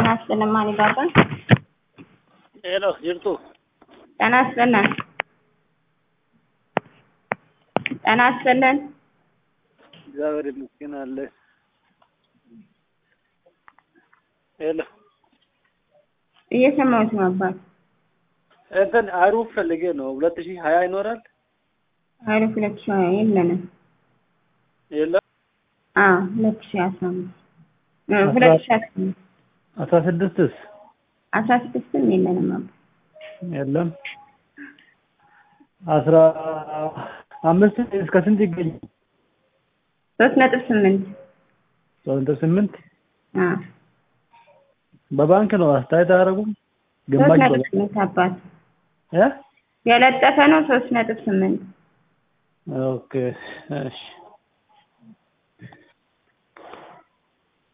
ጤና ይስጥልን ማን ይባላል? ሄሎ ጅርቱ ጤና ይስጥልን ጤና ይስጥልን እግዚአብሔር ይመስገን አለ። ሄሎ እየሰማሁት ነው አባት። እንትን አሩፍ ፈልጌ ነው። ሁለት ሺህ ሀያ ይኖራል ሀይሉ ሁለት ሺህ ሀያ የለንም። የለም አዎ ሁለት ሺህ አስራ አምስት እ ሁለት ሺህ አስራ አምስት አስራ ስድስትስ አስራ ስድስትም የለንም አባት። የለም አስራ አምስት እስከ ስንት ይገኛል? ሶስት ነጥብ ስምንት ሶስት ነጥብ ስምንት አዎ በባንክ ነው አስተያየት አያደርጉም? ሶስት ግማሽ ነጥብ በባንክ ስምንት አባት እ የለጠፈ ነው ሶስት ነጥብ ስምንት ኦኬ እሺ